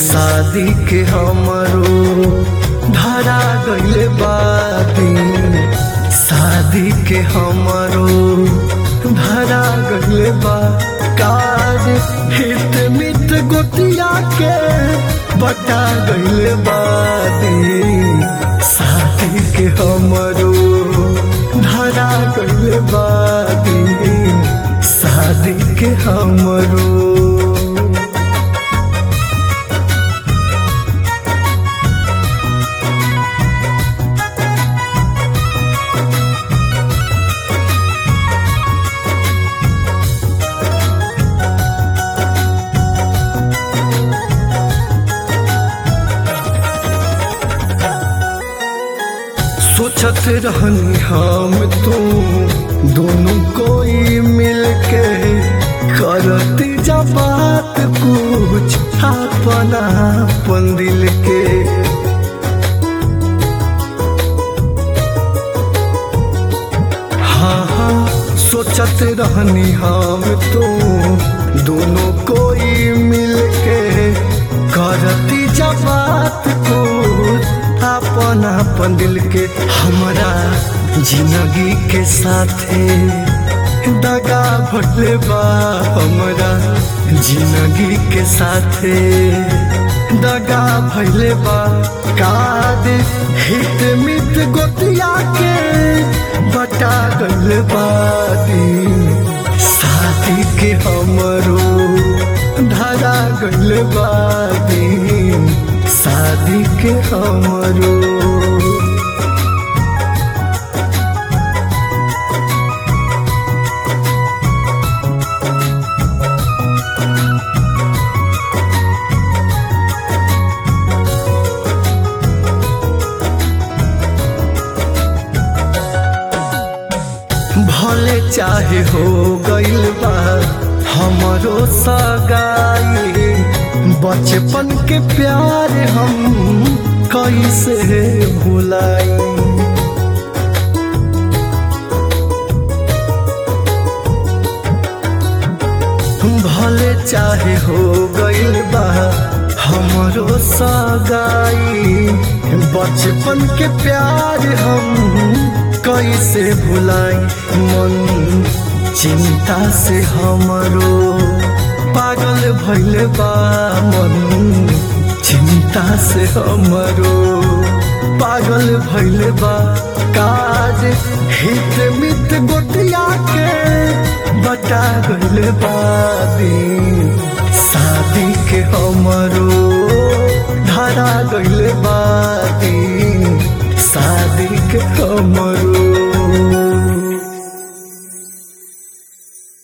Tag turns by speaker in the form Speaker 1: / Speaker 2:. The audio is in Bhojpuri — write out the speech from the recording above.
Speaker 1: शादी के हमरो धरा गइले बादी शादी के हमरो धरा गइले बा काज हित मित गोतिया के बटा गइले बादी शादी के हमरो धरा गइले बादी शादी के हमरो सोचत रहनी हम तू दोनों कोई मिलके करती जब बात कुछ अपना अपन दिल के हाँ हाँ सोचत रहनी हम तू दोनों कोई मिलके करती जब बात कुछ अपन अपन दिल के हमारा जिंदगी के साथे दगा भटले बा हमारा जिंदगी के साथे दगा भैले बा काद हित मित गोतिया के बटा गल बादी शादी के हमरो धरा गल बादी शादी के हमरो भले चाहे हो गइल बा हमरो सगाई बचपन के प्यार हम कैसे भुलाई भले चाहे हो गइल बा हमरो सगाई बचपन के प्यार हम कैसे भुलाई मन चिंता से हमरो पागल भइल बा मन चिंता से हमरो पागल भइल बा काज हित मित गोटिया के बटा गइल बादी शादी के हमरो धरा गइल बादी शादी के हमरो